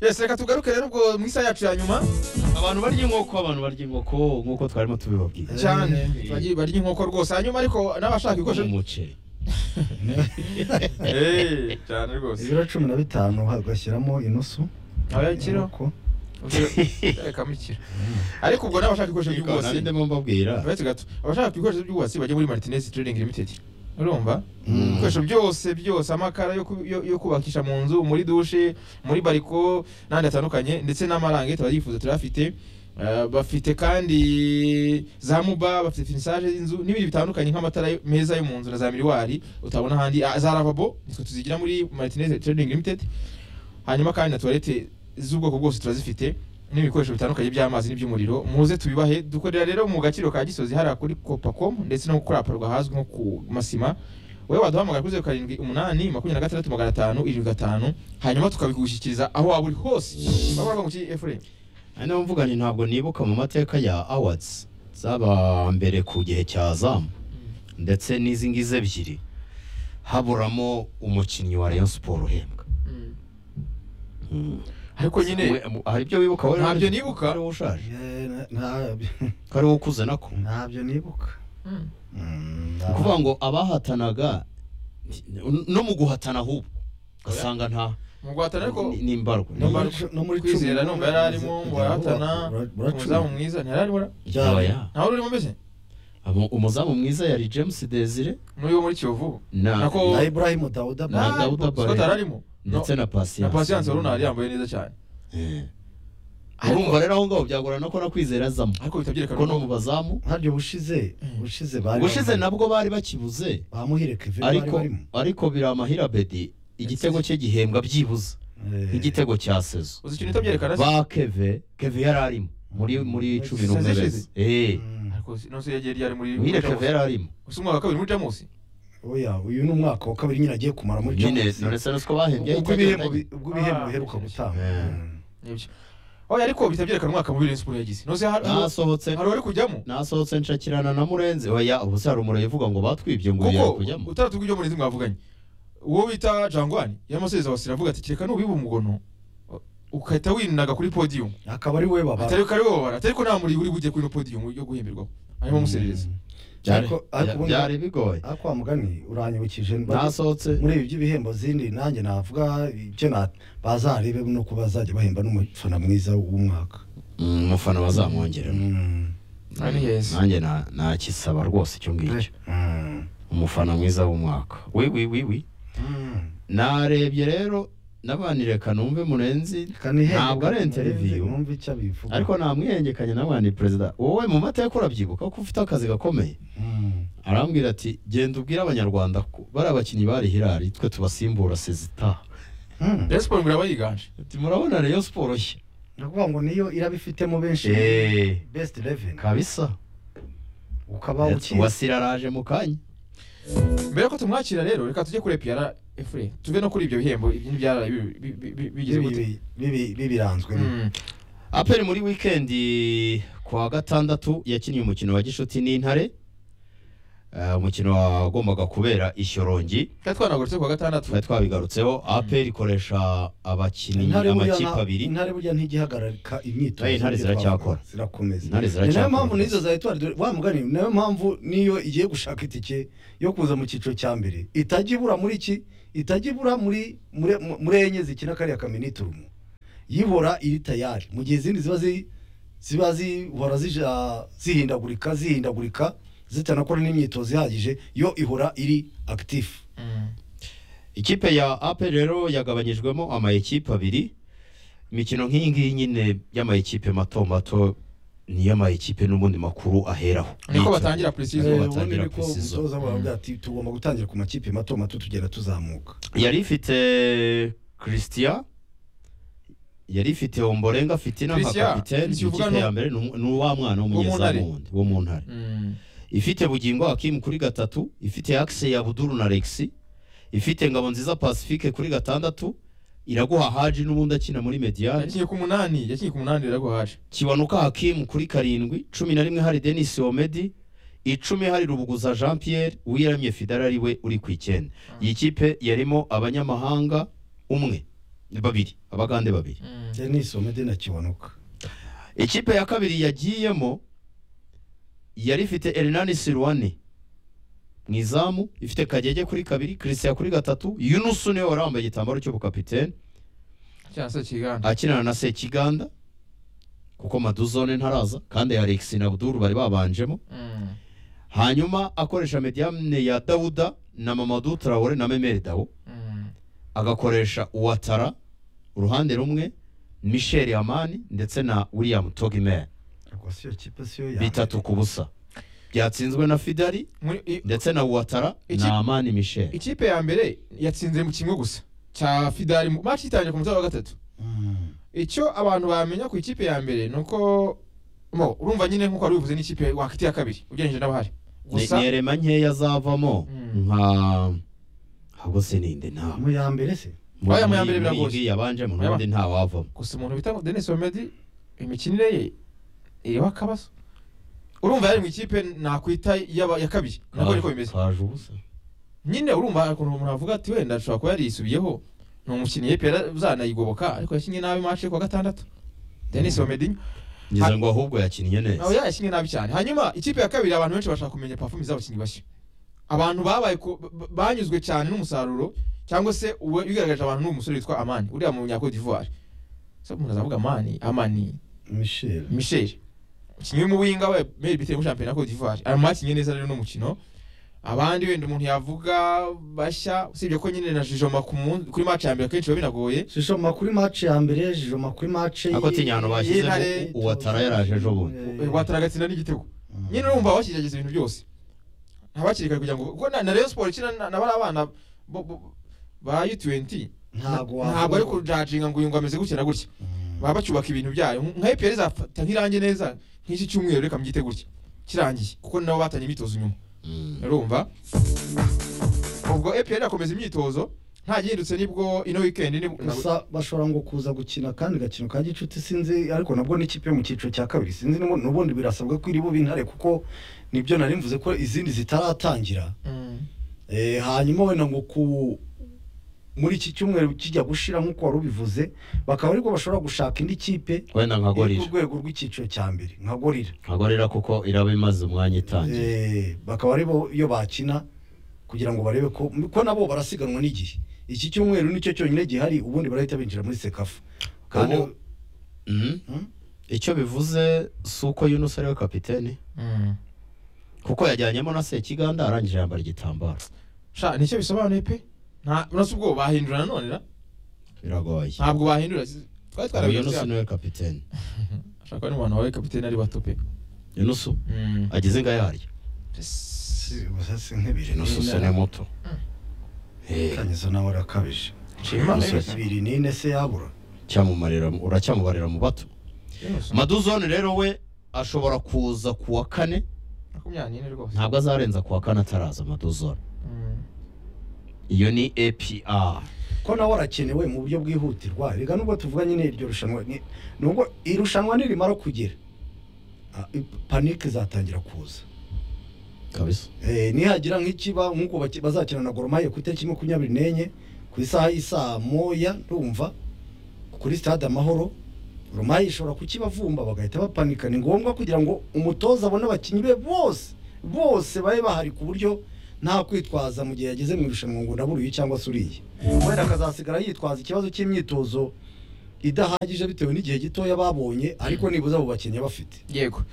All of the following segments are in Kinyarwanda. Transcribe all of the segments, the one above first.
yesi reka tugaruke rero ubwo mu isaha yacu ya nyuma abantu barya inkoko abantu barya inkoko nk'uko twarimo tubibabwira cyane Eh, bagiye barya inkoko rwose hanyuma ariko n'abashaka ibikoresho umuceri Eh, cyane rwose ibiro cumi na bitanu ugashyiramo inusu abakiriho Inkoko. reka mukira ariko ubwo n'abashaka ibikoresho Ariko by'ubwubatsi nabyo ndimo mbabwira uretse gato abashaka ibikoresho by'ubwubatsi bajya muri martinez trading limited urumva Mm. ibikoresho byose byose amakara yo ku- yo yo kubakisha mu nzu muri dushe muri bariko n'andi atandukanye ndetse n'amarangete barifuza turafite Eh, bafite kandi za muba bafite finisage y'inzu n'ibindi bitandukanye nk'amatara yo- meza yo mu nzu na za miriwari utabona ahandi Ah, za lavabo nitwe tuzigira muri martinez trading limited hanyuma kandi na tuwarete z'ubwoko bwose turazifite n'ibikoresho bitandukanye by'amazi n'iby'umuriro muze tubibahe dukorera rero mu gaciro ka gisozi hariya kuri copacom ndetse no kuri aparwa ahazwi nko ku masima wowe waduhamagara kuri zeru karindwi umunani makumyabiri na gatandatu magana atanu irindwi gatanu hanyuma tukabigushyikiriza aho waba uri hose urabona ko mu ki efurem ari nayo mvugani ntabwo nibuka mu mateka ya awards zaba mbere ku gihe cya zamu ndetse n'izi ngizi ebyiri haburamo umukinnyi wa rayon siporo uhembwa ariko nyine We- mu- hari ibyo wibuka wowe Ntabyo Ronald? nibuka. Ko ari wowe ushaje Eh, na- ntabyo ko ari wowe ukuze nako ntabyo nibuka Mm. Mm, ni ukuvuga ngo abahatanaga no mu guhatana ahubwo ugasanga nta mu guhatana ariko ni- ni imbarwa No mu- cu- no muri kwizera cumi numva yari arimo ngo arahatana Ura- ura- umuzamu cumi. mwiza ntiyari arimo ara- Aba Ryari? ya. ntawe urimo mbese Abo- umuzamu mwiza yari james desire n'uyu wo muri kiyovu na Nako- na ibrahim dawuda Na Bale. Dawuda Bale. scott ararimo ndetse na na patience pasiyanse runari yambaye neza cyane Eh. urumva rero aho ngaho byagorana ko nakwizera azamo ariko bihita byerekana kuko no mu bazamu ntabyo bushize bushize bari ubushize nabwo bari bakibuze bamuhire kevin bari ariko barimo ariko biramahira bedi igitego cye gihembwa byibuze Eh, nk'igitego cya sezo uzi ikintu utabyerekana se ba keve keve yari arimo muri muri cumi n'umwe Sezo beza eh mm, ariko si- nonse yagiye ryari muri muri wire Jamus. keve yari arimo usi umwaka wa kabiri muri jamusi oya uyu ni umwaka wa kabiri nyine agiye kumara muri nyine Champions League. nonese nuko bahembye ubwo ibihembo ahitagendanye. bi- ubwo ibihembo Ah, biheruka shyashya. gutanga Eh. Mm. nibyo oya ariko bihita byerekana umwaka mubi Rayon Sports yagize nonse hari hari nasohotse wari kujyamo nasohotse nshakirana na murenzi oya ubu se hari umuriro uvuga ngo batwibye ngo ubu yari kuko kujyamo utaratu bw'ibyo muri mwavuganye uwo bita jangwani yamasezera wasira avuga ati kereka nubiba umugono ukahita wininaga kuri podium akaba ari we babara atari ko ari wowe wabara atari ko nta muri uri bujye kuri ino podium yo guhemberwaho harimo muserereza byari ariko- ariko ubundi- byari bigoye aho kwa mugani uranyibukije mba- nasohotse muri ibi by'ibihembo zindi nanjye navuga ibyo na- bazarebe no kuba bazajya bahemba n'umufana mwiza w'umwaka Mm, umufana bazamwongerera Mm. ari heza nanjye na- nakisaba rwose icyo ngicyo Mm. umufana mwiza w'umwaka wi wi wi wi Mm. narebye rero nabanireka numve murenzi Reka nihembe Ntabwo ari murenze, interview. mwumve icyo abivuga ariko namwihengekanye nabani perezida wowe mu mateka urabyibuka ko ufite akazi gakomeye Mm. arambwira ati genda ubwire abanyarwanda ko bari abakinnyi bari hirari twe tubasimbura sezita Mm. Rayon Sports ngo iraba yiganje ati murabona rayon siporo nshya ndavuga ngo niyo irabifitemo benshi Eh. best eleven kabisa ukaba ukizi wasira araje mu kanya mbere ko tumwakira rero reka tujye kuri epiyara efure tuve no kuri ibyo bihembo ibyara bigize gute bibi- bibi- bibiranzwe Mm. aperi muri wikendi ku wa gatandatu yakinnye umukino wa gishuti n'intare Eh, umukino wagombaga kubera i shyorongi twari twanagurutse kuwa gatandatu twari twabigarutseho aperi ikoresha abakinnyi Intare burya amakipe nta- abiri intare burya ntigihagarika imyitozo Eh, intare nibyo ziracyakora. twavuga, zirakomeza Intare ni nayo ziracyakora. mpamvu n'izo zari twari wa mugani ni nayo mpamvu niyo igiye gushaka itike yo kuza mu cyiciro cya mbere itajya ibura muri ki itajya ibura muri muri- muri enye zikina kariya kaminiturumu yihora iri tayari mu gihe izindi ziba zi ziba zihora zija- zihindagurika zihindagurika zitanakora n'imyitozo ihagije yo ihora iri akitifu Mm. ikipe ya aperi rero yagabanyijwemo amayikipe abiri imikino nk'iyi ngiyi nyine y'amayikipe mato mato niyo amayikipe n'ubundi makuru aheraho niko batangira precision Niko Eh, ubundi batangira niko precision umutoza wawe avuga ati tugomba gutangira ku makipe mato mato tugenda tuzamuka yari ifite christian yari ifite omborenga fitina nka Christian, kapiteni Christian uvuga ikipe ya no- mbere ni um- ni uwa mwana w'umunyezamu Wo mu wundi wo mu ntare Mm. ifite bugingo hakimu kuri gatatu ifite akise ya buduru na lexi ifite ngabo nziza pacifique kuri gatandatu iraguha haji n'ubundi akina muri mediyani yakinye ku munani yakinye ku munani riraguhaje kiwanuka hakimu kuri karindwi cumi na rimwe hari denis omedi icumi hari rubuguza jean pierre uwiramye fidara ari we uri ku icyenda iyi kipe yarimo abanyamahanga umwe babiri abagande babiri denis omede kiwanuka ikipe ya kabiri yagiyemo yari ifite Hernani Silwani mu izamu ifite Kagege kuri kabiri Christian kuri gatatu Yunus niwe wari wambaye igitambaro cy'ubukapitene cyangwa se kiganje akinana na Sekiganda kuko Maduzone ntaraza kandi Alex na Abdul bari babanjemo Mm. hanyuma akoresha mediamine ya Dawuda na Mamadou Traore na Memere Dawo Mm. agakoresha Ouattara uruhande rumwe Michel Amani ndetse na William Togime ubwo si yo kipe si yo ya bitatu ku busa byatsinzwe na Fidali Muri- i- ndetse na Ouattara Iki- na Amani Michel ikipe ya mbere yatsinze mu kimwe gusa cya fidari mu match itangiye ku mutwe wa gatatu Mm. icyo abantu bamenya ku ikipe ya mbere ni uko mo urumva nyine nk'uko wari bivuze n'ikipe wakita iya kabiri ugereranyije n'abahari ni gusa ni erema nkeya zavamo Mm. nka ahubwo sininde nta mu ya mbere se Aya mu ya mbere biragoye. biragoye yabanjemo n'ubundi nta wavamo gusa umuntu bita ngo Denis Omedi imikinire ye iriho akabazo urumva yari mu ikipe nakwita y'aba- ya kabiri nabwo niko bimeze kaje ubusa nyine urumva hari ukuntu umuntu avuga ati wenda ashobora kuba yarisubyeho ni umukinnyi ye pera uzanayigoboka ariko yakinnye nabi match ku wa gatandatu Denis Omedi ngize ngo ahubwo yakinnye neza nawe yakinnye nabi cyane hanyuma ikipe ya kabiri abantu benshi bashaka kumenya pafumu z'abakinnyi bashya abantu babaye ku- b- banyuzwe cyane n'umusaruro cyangwa se uwe- ubigaragaje abantu n'umusore witwa Amani uriya mu Nyako d'Ivoire so umuntu azavuga Amani Amani michel Michel umukinnyi w'umuwinga we Mel bitewe muri shampiyona ya Cote d'Ivoire arimo akinye neza rero n'umukino abandi wenda umuntu yavuga bashya usibye ko nyine na Jijoma ku mun- kuri match ya mbere akenshi biba binagoye shisho makuri mace ya mbere shisho makuri mace ako tinyano bashyizemo Yintare- Ouattara yaraje ejo bundi wataragatsinda n'igitego nyine urumva bakigerageje ibintu byose ntabakiri kare kugira ngo kuko na, na Rayon Sport ikina na, na bari abana bo- bo- ba U20 ntabwo ntabwo ari kujajinga ngo uyu ngo ameze gutya na gutya baba bacyubaka ibintu byayo nka EPR izafata nk'irange neza nk'iki cyumweru reka mbyite gutya kirangiye kuko nabo batanye imyitozo nyuma Mm. urumva ubwo EPR irakomeza imyitozo nta gihindutse nibwo ino weekend ni gusa bashobora ngo kuza gukina kandi gakino ka gicuti sinzi ariko nabwo n'ikipe yo mu cyiciro cya kabiri sinzi nubu- n'ubundi birasabwa ko iri bube intare kuko nibyo nari mvuze ko izindi zitaratangira Mm. Eh, hanyuma wenda ngo ku muri iki cyumweru kijya gushira nk'uko wari ubivuze bakaba ariko bashobora gushaka indi kipe wenda nka iri ku gorira rwego rw'icyiciro cya mbere nka gorira nka gorira kuko iraba imaze umwanya itangiye Eh, bakaba ari bo iyo bakina kugira ngo barebe ko ko nabo barasiganwa n'igihe iki cyumweru nicyo cyonyine gihari ubundi barahita binjira muri sekafa kandi Ubu- Mm. Hmm? icyo bivuze si uko Yunus ariwe kapiteni Mm. kuko yajyanyemo na Sekiganda arangije yambara igitambaro sha nicyo bisobanuye pe nta urasa ubwo bahindura nanone ra? biragoye ntabwo bahindura si- twari Ubu Yunus twarabivuze niwe kapiteni ashaka ni abantu bawe kapitene ari bato pe Yunus agize inga yaryo si gusa si nk'ibiri Yunus usa n'ine n'umuto Eh, kanyezo nawe arakabije nshimana Yunus. ibiri n'ine se yabura cyamumarira mu- uracyamubarira mu bato maduzone rero we ashobora kuza ku wa kane makumyabiri n'ine rwose ntabwo azarenza ku wa kane ataraza maduzone Mm. iyo ni apr ko nawe arakenewe mu buryo bwihutirwa rega nubwo tuvuga nyine iryo rushanwa ni- nubwo irushanwa nirimara kugera ah, panike izatangira kuza kabisa Eh, nihagira nk'ikiba nk'uko baki- bazakina na goromaye ku itariki makumyabiri n'enye ku isaha y'isaa moya ndumva kuri stade amahoro goromaye ishobora kukibavumba bagahita bapanika ni ngombwa kugira ngo umutoza abone abakinnyi be bose bose babe bahari ku buryo nta kwitwaza mu gihe yageze mu irushanwa ngo ndaburiye cyangwa se uriye wenda akazasigara yitwaza ikibazo cy'imyitozo idahagije bitewe n'igihe gitoya babonye ariko nibuze abo bakinnyi bafite yego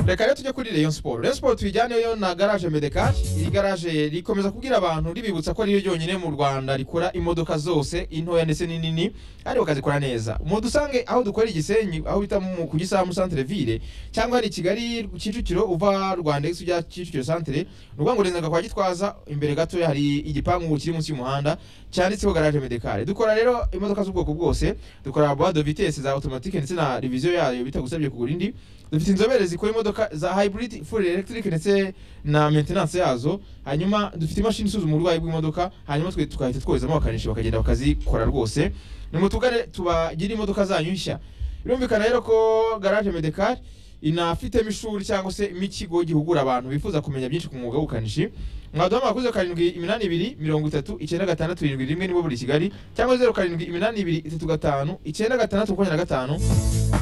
reka rero tujye kuri Rayon Sport Rayon Sport tuyijyaneyo na garage Medecar iri garage rikomeza kubwira abantu ribibutsa ko ariyo ryonyine mu Rwanda rikora imodoka zose intoya ndetse n'inini ariko bakazikora neza mudusange aho dukorera igisenyi aho bita mu- ku gisamu centre ville cyangwa hari i Kigali Kicukiro uva Rwanda X ujya Kicukiro centre ni ukuvuga ngo urenzaga kwa Gitwaza imbere gato hari igipangu kiri munsi y'umuhanda cyanditseho garage Medecar dukora rero imodoka z'ubwoko bwose dukora boîte de vitesse za automatique ndetse na revision yayo bitagusabye kugura indi dufite inzobere zikora imodoka za hybrid full electric ndetse na maintenance yazo hanyuma dufite imashini isuzuma uburwayi bw'imodoka hanyuma twe tukahita twoherezamo abakanishi bakagenda bakazikora rwose nimutugane tubagire imodoka zanyu nshya birumvikana rero ko garage medecar inafitemo ishuri cyangwa se n'ikigo gihugura abantu bifuza kumenya byinshi ku mwuga w'ubukanishi mwaduhamagara kuri zeru karindwi iminani ibiri mirongo itatu icyenda gatandatu irindwi rimwe nibo buri kigali cyangwa zeru karindwi iminani ibiri itatu gatanu icyenda gatandatu makumyabiri na gatanu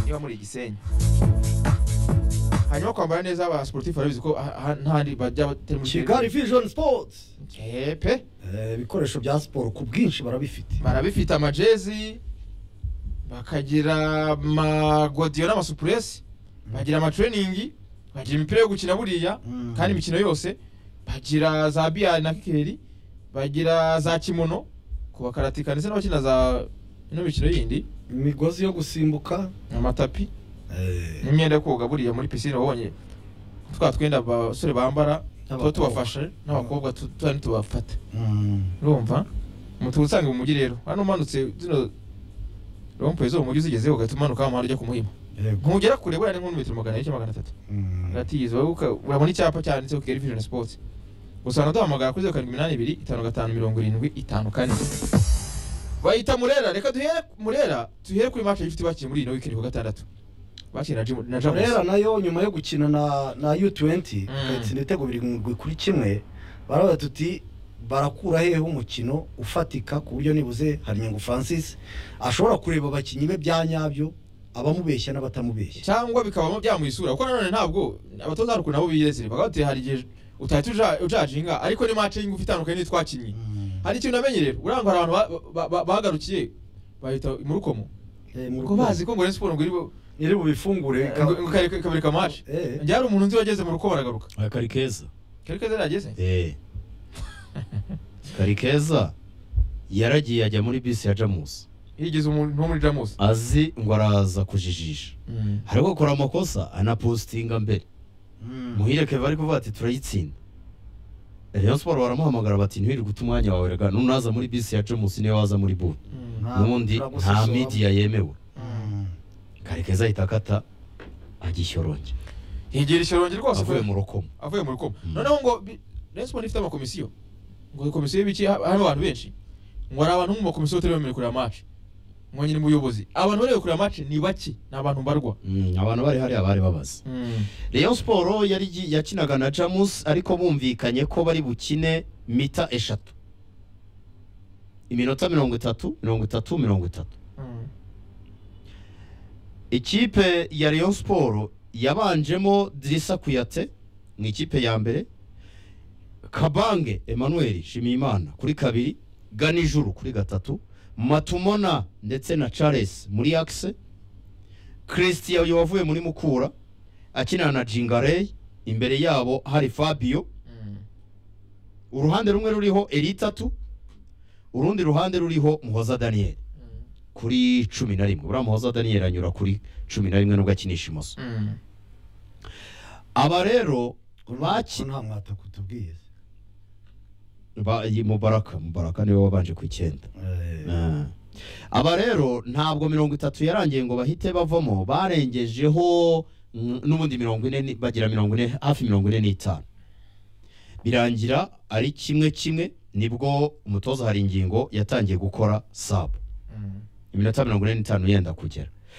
niba muri igisenyi hanyuma kwambara neza aba sportif barabizi ko aha- aha ntahandi bajya batari muri kigali vision sports hepe Eh, ibikoresho bya siporo ku bwinshi barabifite barabifite amajezi bakagira amagodiyo n'amasupuresi bagira amatereningi bagira imipira yo gukina buriya Mm. kandi imikino yose bagira za biyari na kikeri bagira za kimono ku bakaratika ndetse n'abakina za ino mikino yindi imigozi yo gusimbuka amatapi eh, n'imyenda yo koga buriya muri pisine wabonye twa twenda abasore bambara tuba N'abakobwa. tubafashe n'abakobba tu- tuba ntitubafate mm, urumva mutu usanga mu mujyi rero hano umanutse zino rompuwe zo mu mujyi uzigezeho ugahita umanuka wa muhanda ujya ku muhima yego ntugera kure burane nk'umumetero magana ane cyangwa magana atatu Mm. hagati y'izo uka- urabona icyapa cyanditseho keri vijoni sipoti usanga duhamagara kuri zeru karindwi iminani ibiri itanu gatanu mirongo irindwi itanu kane bayita murera reka duhere murera tuhere kuri match y'ifite bakiri muri ino wikendi ku gatandatu bakiri na Jim- na rero jamusi nayo nyuma yo gukina na na u20 Mm. ikayitsinda ibitego birindwi kuri kimwe baravuga tuti barakura hehe umukino ufatika ku buryo nibuze harinyungu francis ashobora kureba abakinnyi be bya nyabyo abamubeshya n'abatamubeshya cyangwa bikaba byamuha isura kuko nanone ntabwo abatoza hari ukuntu nabo biyezere bakavuga bati hari igihe utahita uja- ujajinga ariko ni match y'ingufu itandukanye n'itwakinnye Mm. hari ikintu namenye rero urangwa hari abantu ba- ba- ba- bagarukiye bahita mu rukomo Eh, mu kuko rukundo. bazi ko ngo Rayon Sport ngo iri bu- iri bubifungure ngo ngo kare- kabereka match Eh. njye hari umuntu nzi wageze mu rukomo aragaruka Aya kari keza kari keza yageze Eh. kari keza yaragiye ajya muri bisi ya jamusi yigeze umuntu wo muri Jamus azi ngo araza kujijisha ariko akora amakosa anapositinga mbere Mm. muhire keva ari kuvuga ati turayitsinda Rayon Sport baramuhamagara bati ntiwiri guta umwanya wawe rega nunaza muri bisi ya jamusi niyo waza muri buri Mm. Nta- n'ubundi nta turagusuzuma. midiya yemewe Mm. kari keza ahita akata ajya i shyorongi yegera ishyorongi rwose avuye kubera- mu rukomo avuye mu rukomo Mm. noneho ngo bi- Rayon Sport ifite amakomisiyo ngo komisiyo y'ibiki ha- harimo abantu benshi ngo hari abantu mu makomisiyo batari bemerewe kureba match ngo nyine mu buyobozi abantu baremewe kureba match ni bake ni abantu mbarwa Mm, abantu bari hariya bari babazi Rayon Sport yari gi- yakinaga na Jamus ariko bumvikanye ko bari bukine mita eshatu iminota mirongo itatu mirongo itatu mirongo itatu Mm. ikipe ya Rayon Sport yabanjemo Drissa Kuyate mu ikipe ya mbere Kabange Emmanuel Shimiyimana kuri kabiri Ganijuru kuri gatatu Matumona ndetse na Charles muri axe Christian uyu wavuye muri Mukura akinana na Jingarey imbere yabo hari Fabio Mm. uruhande rumwe ruriho Elitatu urundi ruhande ruriho Muhoza Daniel Mm. kuri cumi na rimwe buriya Muhoza Daniel anyura kuri cumi na rimwe nubwo akinisha imoso Mm. aba rero Baki. baki Nta mwataka utubwiye. ba- iyi mubaraka mubaraka niwe wabanje ku icyenda Ah. aba rero ntabwo mirongo itatu yarangiye ngo bahite bavamo barengejeho mm, n'ubundi mirongo ine ni- bagira mirongo ine hafi mirongo ine n'itanu birangira ari kimwe kimwe nibwo umutoza hari ingingo yatangiye gukora sabu Mm. iminota mirongo ine n'itanu yenda kugera